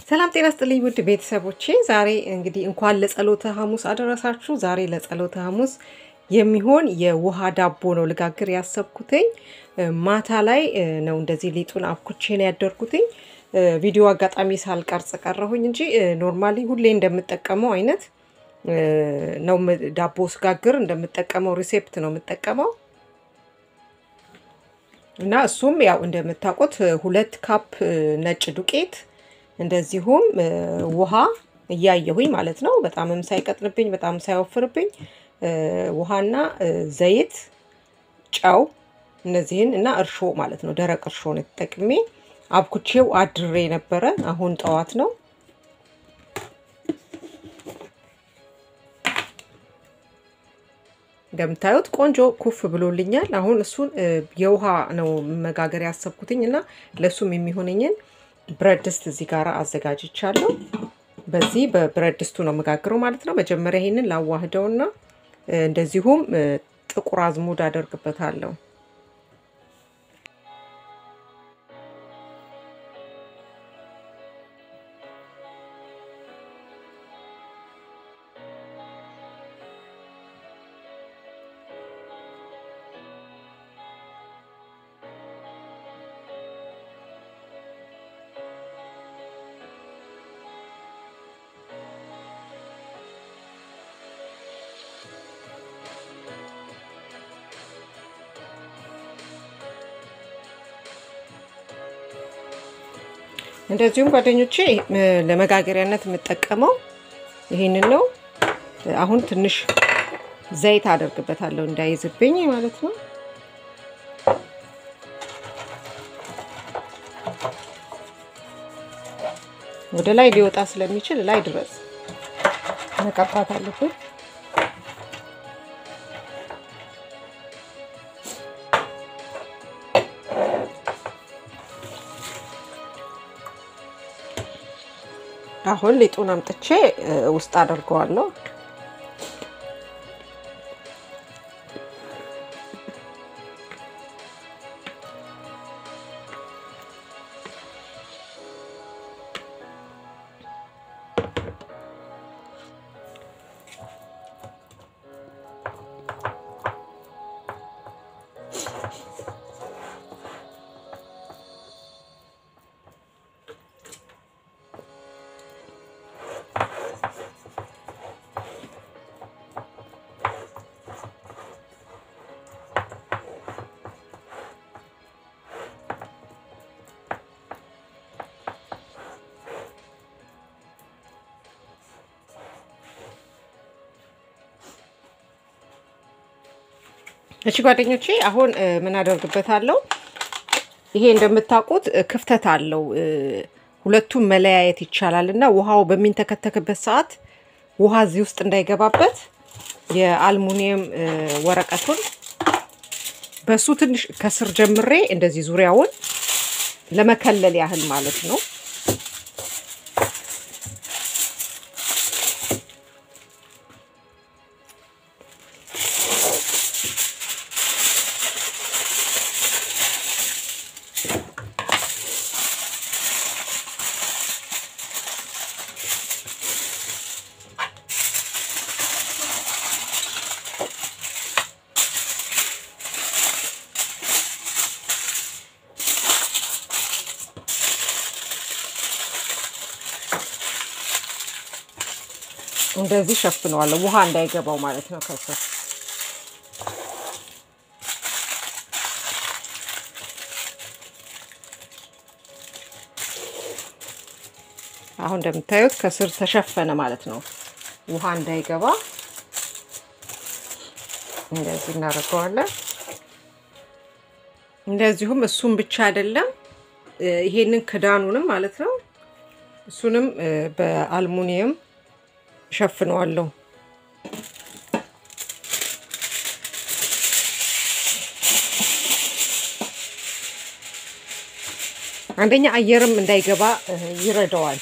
ሰላም ጤና ስጥልኝ ውድ ቤተሰቦቼ፣ ዛሬ እንግዲህ እንኳን ለጸሎተ ሐሙስ አደረሳችሁ። ዛሬ ለጸሎተ ሐሙስ የሚሆን የውሃ ዳቦ ነው ልጋግር ያሰብኩትኝ። ማታ ላይ ነው እንደዚህ ሊጡን አብኩቼ ነው ያደርኩትኝ። ቪዲዮ አጋጣሚ ሳልቀርጽ ቀረሁኝ እንጂ ኖርማሊ ሁሌ እንደምጠቀመው አይነት ነው ዳቦ ስጋግር እንደምጠቀመው ሪሴፕት ነው የምጠቀመው እና እሱም ያው እንደምታውቁት ሁለት ካፕ ነጭ ዱቄት እንደዚሁም ውሃ እያየሁኝ ማለት ነው። በጣምም ሳይቀጥንብኝ በጣም ሳይወፍርብኝ ውሃና ዘይት፣ ጨው እነዚህን እና እርሾ ማለት ነው። ደረቅ እርሾ ነው ተጠቅሜ አብኩቼው አድሬ ነበረ። አሁን ጠዋት ነው እንደምታዩት ቆንጆ ኩፍ ብሎልኛል። አሁን እሱን የውሃ ነው መጋገር ያሰብኩትኝ እና ለእሱም የሚሆነኝን ብረት ድስት እዚህ ጋር አዘጋጅቻለሁ። በዚህ በብረት ድስቱ ነው መጋግረው ማለት ነው። መጀመሪያ ይሄንን ላዋህደውና እንደዚሁም ጥቁር አዝሙድ አደርግበታለሁ። እንደዚሁም ጓደኞቼ ለመጋገሪያነት የምጠቀመው ይሄንን ነው። አሁን ትንሽ ዘይት አደርግበታለሁ እንዳይዝብኝ ማለት ነው። ወደ ላይ ሊወጣ ስለሚችል ላይ ድረስ መቀባት አለብን። አሁን ሊጡን አምጥቼ ውስጥ አደርገዋለሁ። እሺ ጓደኞቼ አሁን ምን አደርግበታለሁ? ይሄ እንደምታውቁት ክፍተት አለው። ሁለቱም መለያየት ይቻላል እና ውሃው በሚንተከተክበት ሰዓት ውሃ እዚህ ውስጥ እንዳይገባበት የአልሙኒየም ወረቀቱን በሱ ትንሽ ከስር ጀምሬ እንደዚህ ዙሪያውን ለመከለል ያህል ማለት ነው። እንደዚህ ሸፍነዋለሁ፣ ውሃ እንዳይገባው ማለት ነው ከስር አሁን እንደምታዩት ከስር ተሸፈነ ማለት ነው። ውሃ እንዳይገባ እንደዚህ እናደርገዋለን። እንደዚሁም እሱም ብቻ አይደለም፣ ይሄንን ክዳኑንም ማለት ነው እሱንም በአልሙኒየም ሸፍነዋለሁ። አንደኛ አየርም እንዳይገባ ይረዳዋል።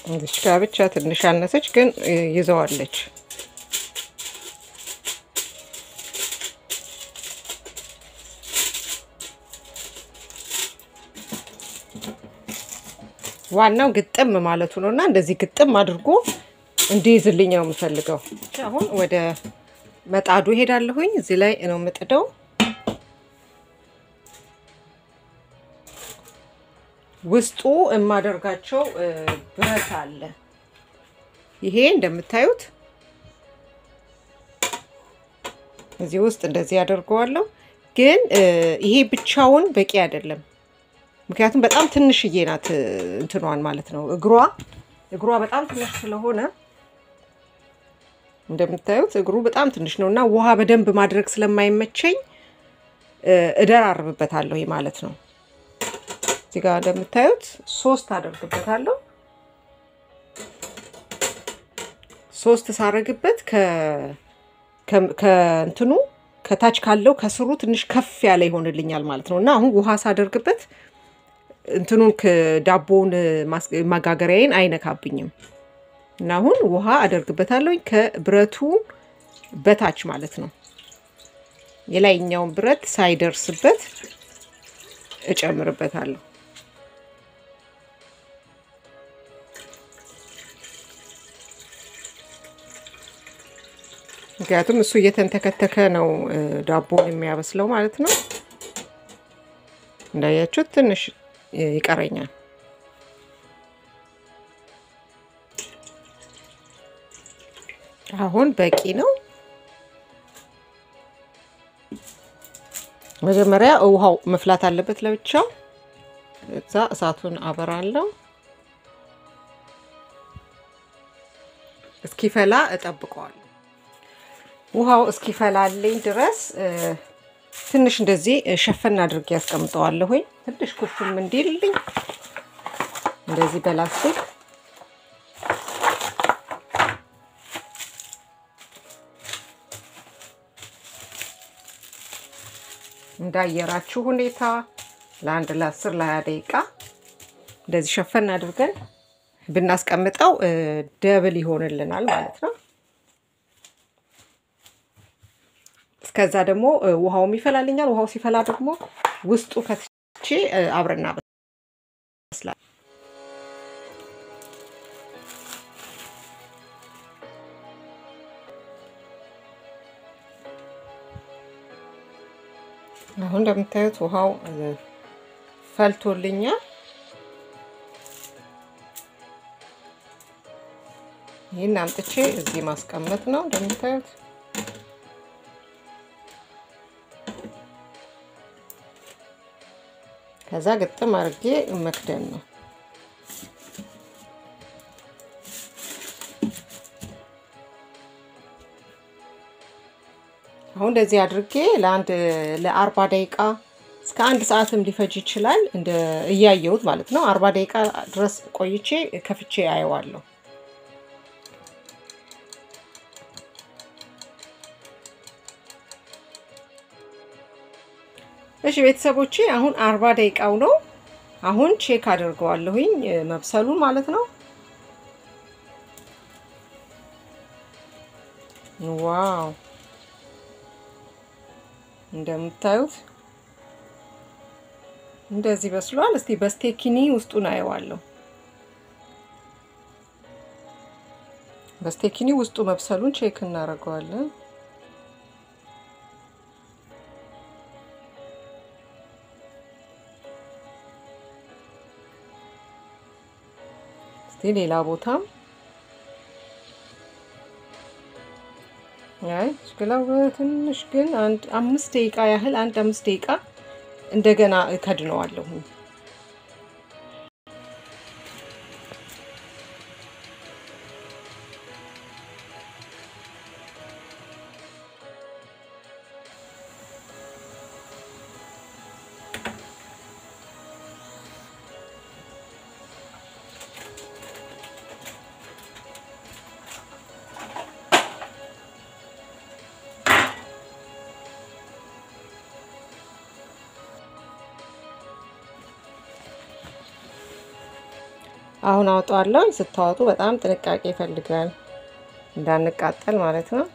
እዚች ጋር ብቻ ትንሽ አነሰች፣ ግን ይዘዋለች። ዋናው ግጥም ማለቱ ነው እና እንደዚህ ግጥም አድርጎ እንዲይዝልኝ ነው የምፈልገው። አሁን ወደ መጣዱ ሄዳለሁኝ። እዚህ ላይ ነው የምጥደው። ውስጡ የማደርጋቸው ብረት አለ። ይሄ እንደምታዩት እዚህ ውስጥ እንደዚህ ያደርገዋለሁ። ግን ይሄ ብቻውን በቂ አይደለም። ምክንያቱም በጣም ትንሽዬ ናት እንትኗን ማለት ነው እግሯ እግሯ በጣም ትንሽ ስለሆነ እንደምታዩት እግሩ በጣም ትንሽ ነው እና ውሃ በደንብ ማድረግ ስለማይመቸኝ እደራርብበታለሁ ማለት ነው። እዚህ ጋር እንደምታዩት ሶስት አደርግበታለሁ። ሶስት ሳረግበት ከእንትኑ ከታች ካለው ከስሩ ትንሽ ከፍ ያለ ይሆንልኛል ማለት ነው እና አሁን ውሃ ሳደርግበት እንትኑን ዳቦውን ማጋገሪያዬን አይነካብኝም እና አሁን ውሃ አደርግበታለሁኝ ከብረቱ በታች ማለት ነው። የላይኛውን ብረት ሳይደርስበት እጨምርበታለሁ። ምክንያቱም እሱ እየተንተከተከ ነው ዳቦን የሚያበስለው ማለት ነው። እንዳያችሁት ትንሽ ይቀረኛል። አሁን በቂ ነው። መጀመሪያ ውሃው መፍላት አለበት ለብቻው። እዛ እሳቱን አበራለሁ። እስኪፈላ እጠብቀዋለሁ። ውሃው እስኪፈላልኝ ድረስ ትንሽ እንደዚህ ሸፈን አድርጌ ያስቀምጠዋለሁኝ። ትንሽ ኩፍም እንዲልልኝ እንደዚህ በላስቲክ እንዳየራችሁ ሁኔታ ለአንድ ለአስር ለሀያ ደቂቃ እንደዚህ ሸፈን አድርገን ብናስቀምጠው ደብል ይሆንልናል ማለት ነው። እስከዛ ደግሞ ውሃውም ይፈላልኛል። ውሃው ሲፈላ ደግሞ ውስጡ ከትቼ አብረና በስላል። አሁን እንደምታዩት ውሃው ፈልቶልኛል። ይህን አምጥቼ እዚህ ማስቀመጥ ነው እንደምታዩት ከዛ ግጥም አድርጌ መክደን ነው። አሁን እንደዚህ አድርጌ ለአንድ ለአርባ ደቂቃ እስከ አንድ ሰዓትም ሊፈጅ ይችላል፣ እንደ እያየሁት ማለት ነው። አርባ ደቂቃ ድረስ ቆይቼ ከፍቼ አየዋለሁ። እሺ ቤተሰቦቼ አሁን አርባ ደቂቃው ነው። አሁን ቼክ አድርገዋለሁኝ መብሰሉን ማለት ነው። ዋው እንደምታዩት እንደዚህ በስሏል። እስቲ በስቴኪኒ ውስጡን አየዋለሁ። በስቴኪኒ ውስጡ መብሰሉን ቼክ እናደርገዋለን። እስቲ ሌላ ቦታም አይ ሽክላው ትንሽ ግን አንድ አምስት ደቂቃ ያህል አንድ አምስት ደቂቃ እንደገና እከድነዋለሁ። አሁን አውጣዋለሁ። ስታወጡ በጣም ጥንቃቄ ይፈልጋል እንዳንቃጠል ማለት ነው።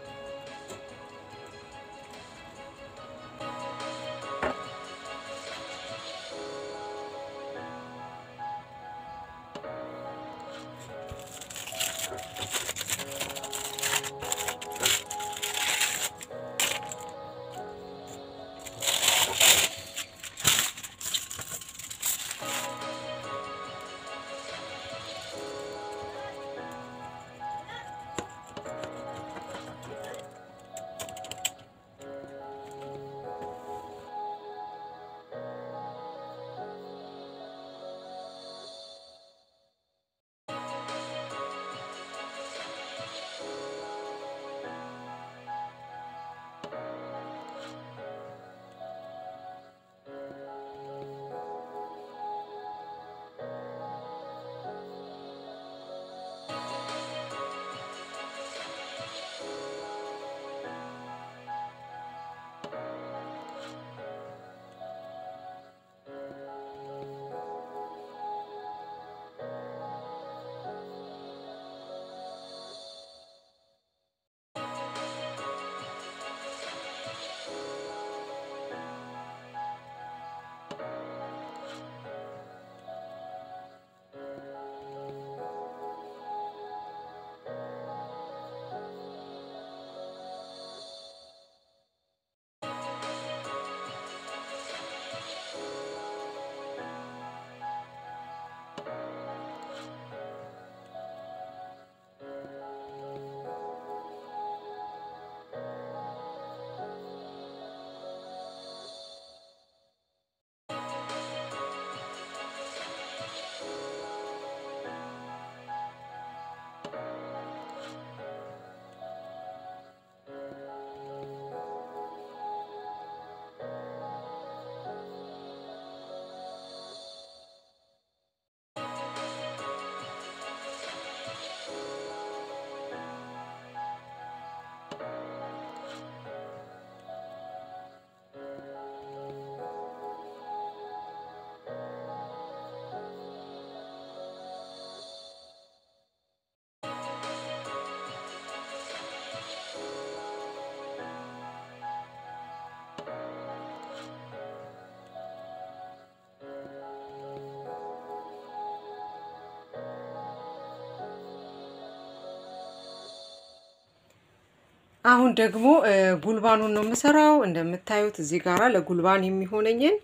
አሁን ደግሞ ጉልባኑን ነው የምሰራው። እንደምታዩት እዚህ ጋራ ለጉልባን የሚሆነኝን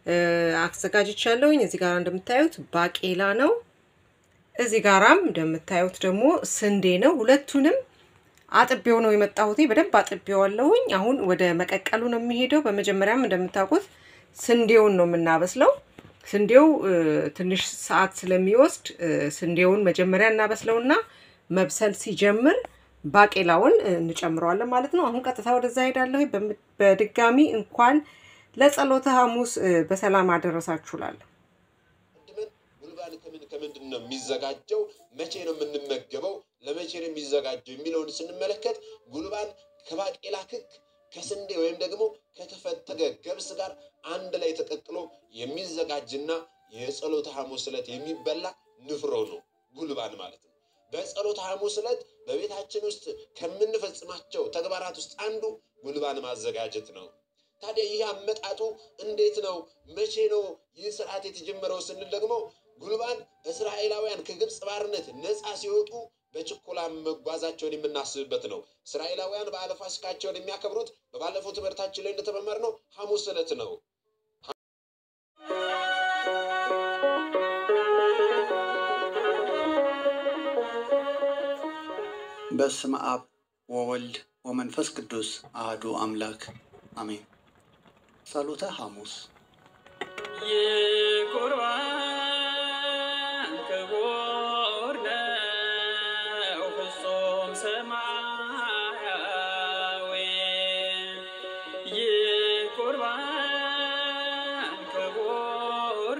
አዘጋጅቻለሁኝ። እዚህ ጋራ እንደምታዩት ባቄላ ነው። እዚህ ጋራም እንደምታዩት ደግሞ ስንዴ ነው። ሁለቱንም አጥቤው ነው የመጣሁት። በደንብ አጥቤዋለሁኝ። አሁን ወደ መቀቀሉ ነው የሚሄደው። በመጀመሪያም እንደምታውቁት ስንዴውን ነው የምናበስለው። ስንዴው ትንሽ ሰዓት ስለሚወስድ ስንዴውን መጀመሪያ እናበስለውና መብሰል ሲጀምር ባቄላውን እንጨምረዋለን ማለት ነው። አሁን ቀጥታ ወደዛ ሄዳለሁ። በድጋሚ እንኳን ለጸሎተ ሐሙስ በሰላም አደረሳችሁ እላለሁ። ጉልባን ከምን ከምንድን ነው የሚዘጋጀው? መቼ ነው የምንመገበው? ለመቼ ነው የሚዘጋጀው የሚለውን ስንመለከት ጉልባን ከባቄላ ክክ ከስንዴ ወይም ደግሞ ከተፈተገ ገብስ ጋር አንድ ላይ ተቀቅሎ የሚዘጋጅና የጸሎተ ሐሙስ ዕለት የሚበላ ንፍሮ ነው ጉልባን ማለት ነው። በጸሎተ ሐሙስ ዕለት በቤታችን ውስጥ ከምንፈጽማቸው ተግባራት ውስጥ አንዱ ጉልባን ማዘጋጀት ነው። ታዲያ ይህ አመጣጡ እንዴት ነው? መቼ ነው ይህ ስርዓት የተጀመረው ስንል ደግሞ ጉልባን እስራኤላውያን ከግብፅ ባርነት ነፃ ሲወጡ በችኮላ መጓዛቸውን የምናስብበት ነው። እስራኤላውያን በዓለ ፋሲካቸውን የሚያከብሩት በባለፈው ትምህርታችን ላይ እንደተመማርነው ሐሙስ ዕለት ነው። በስመ አብ ወወልድ ወመንፈስ ቅዱስ አህዱ አምላክ አሜን። ጸሎተ ሐሙስ የቁርባን ክቡር ነው ፍጹም ሰማያዊ የቁርባን ክቡር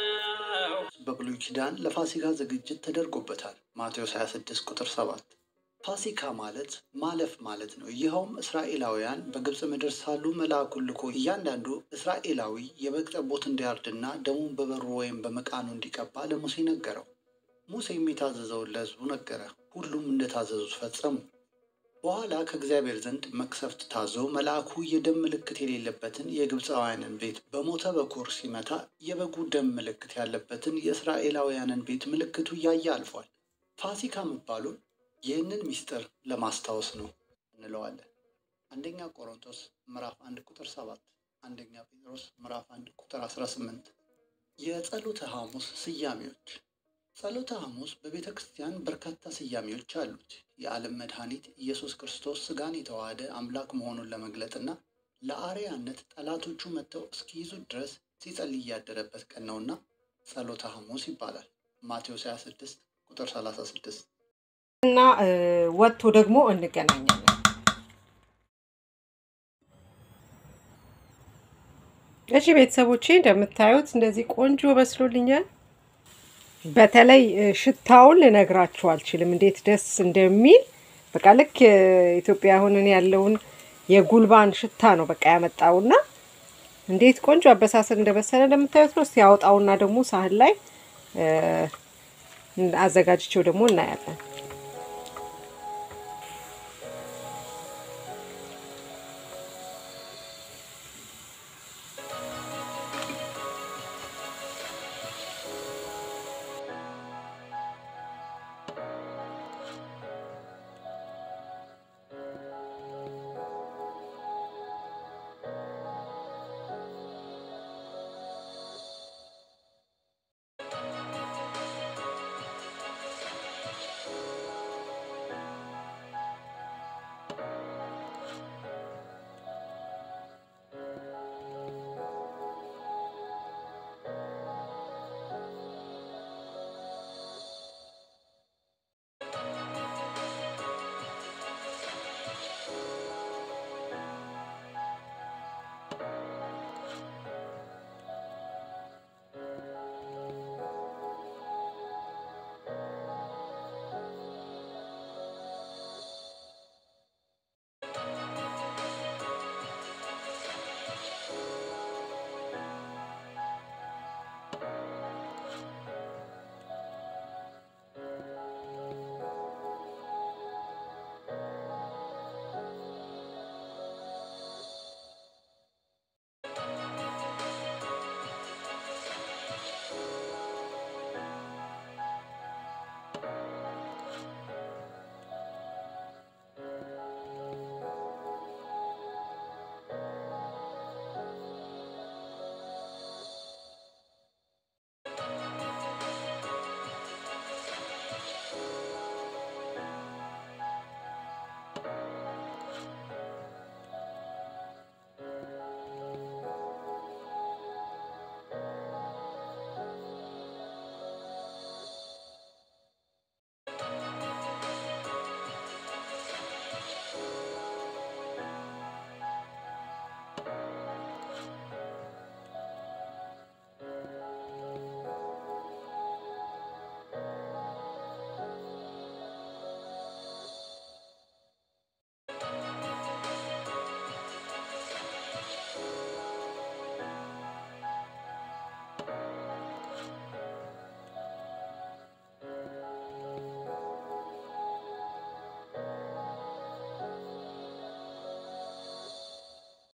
ነው በብሉይ ኪዳን ለፋሲካ ዝግጅት ተደርጎበታል። ማቴዎስ 26 ቁጥር 7 ፋሲካ ማለት ማለፍ ማለት ነው። ይኸውም እስራኤላውያን በግብፅ ምድር ሳሉ መልአኩን ልኮ እያንዳንዱ እስራኤላዊ የበግ ጠቦት እንዲያርድና ደሙን በበሩ ወይም በመቃኑ እንዲቀባ ለሙሴ ነገረው። ሙሴም የታዘዘውን ለሕዝቡ ነገረ። ሁሉም እንደታዘዙት ፈጸሙ። በኋላ ከእግዚአብሔር ዘንድ መቅሰፍት ታዞ መልአኩ የደም ምልክት የሌለበትን የግብፃውያንን ቤት በሞተ በኩር ሲመታ የበጉ ደም ምልክት ያለበትን የእስራኤላውያንን ቤት ምልክቱ እያየ አልፏል። ፋሲካ መባሉን ይህንን ምስጢር ለማስታወስ ነው እንለዋለን። አንደኛ ቆሮንቶስ ምዕራፍ አንድ ቁጥር ሰባት አንደኛ ጴጥሮስ ምዕራፍ አንድ ቁጥር አስራ ስምንት የጸሎተ ሐሙስ ስያሜዎች ጸሎተ ሐሙስ በቤተ ክርስቲያን በርካታ ስያሜዎች አሉት። የዓለም መድኃኒት ኢየሱስ ክርስቶስ ሥጋን የተዋሃደ አምላክ መሆኑን ለመግለጥና ለአርያነት ጠላቶቹ መጥተው እስኪይዙት ድረስ ሲጸልይ ያደረበት ቀን ነውና ጸሎተ ሐሙስ ይባላል። ማቴዎስ 26 ቁጥር 36 እና እ፣ ወጥቶ ደግሞ እንገናኛለን። እሺ ቤተሰቦቼ እንደምታዩት እንደዚህ ቆንጆ በስሎልኛል። በተለይ እ፣ ሽታውን ልነግራችሁ አልችልም፣ እንዴት ደስ እንደሚል በቃ ልክ እ፣ ኢትዮጵያ አሁን እኔ ያለውን የጉልባን ሽታ ነው በቃ ያመጣውና እንዴት ቆንጆ አበሳሰል እንደበሰለ እንደምታዩት ነው። እስቲ ያወጣውና ደግሞ ሳህን ላይ እ፣ አዘጋጅቼው ደግሞ እናያለን።